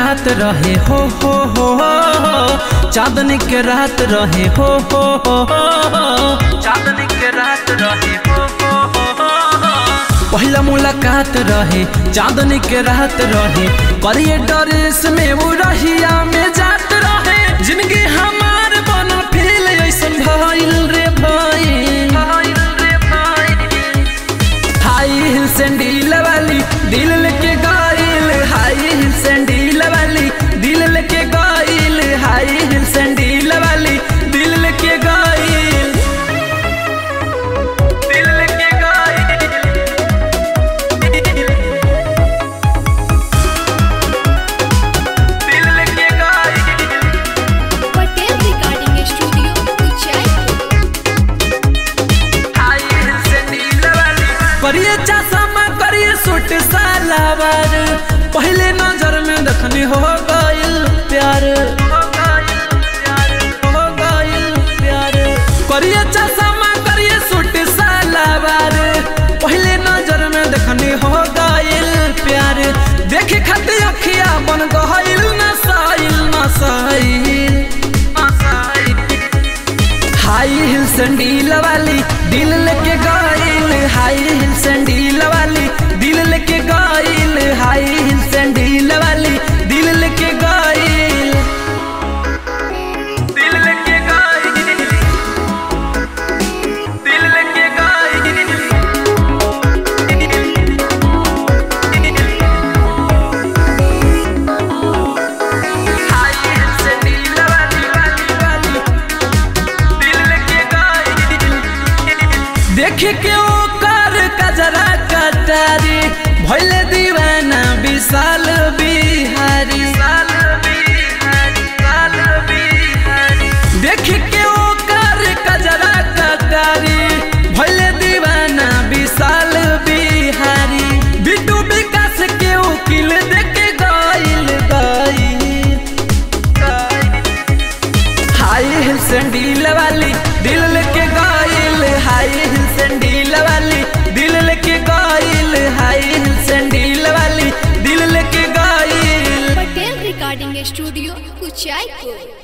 रात रहे हो हो हो हो चांदनी के रात रहे हो हो हो हो चांदनी के रात रहे हो हो हो हो पहला मुलाकात रहे चांदनी के रात रहे करिए डरेस में वो रहिया में जात रहे जिंदगी हमार बना फेल ऐसन भइल रे भइल रे हाई हिल सैंडल वाली दिल लेके गाइल हाई हिल सैंडल वाली दिल लेके गाइल हाई हिल सैंडल वाली दिल लेके गाइल दिल लेके गाइल दिल लेके गाइल पटेल रिकॉर्डिंग स्टूडियो उज्जैन करिए चश्मा करिए सूट सालावर पहले नजर में देखनी हो गइल प्यार हो गइल प्यार करिए चश्मा करिए सूट सालावर पहले नजर में देखनी हो गइल प्यार देखे खातिर अखिया बन गइल नसाइल नसाइल नसाइल हाई हिल सैंडल वाली दिल लेके गाइल हाई हिल सैंडल वाली दिल लेके गाइल हाई हिल सैंडल वाली दिल लेके गाइल दिल लेके गाइल दिल लेके गाइल हाई हिल सैंडल वाली वाली वाली देख के ओकर कजरा कटारी भइले दीवाना विशाल बिहारी देख के ओकर कजरा कटारी भइले दीवाना विशाल बिहारी बिटू विकास के उकिल देख गइल गइल हाई हिल सैंडल वाली दिल लेके गाइल हाई हिल सैंडल वाली दिल लेके गाइल हाई हिल सैंडल वाली दिल लेके गाइल पटेल रिकॉर्डिंग स्टूडियो उज्जैन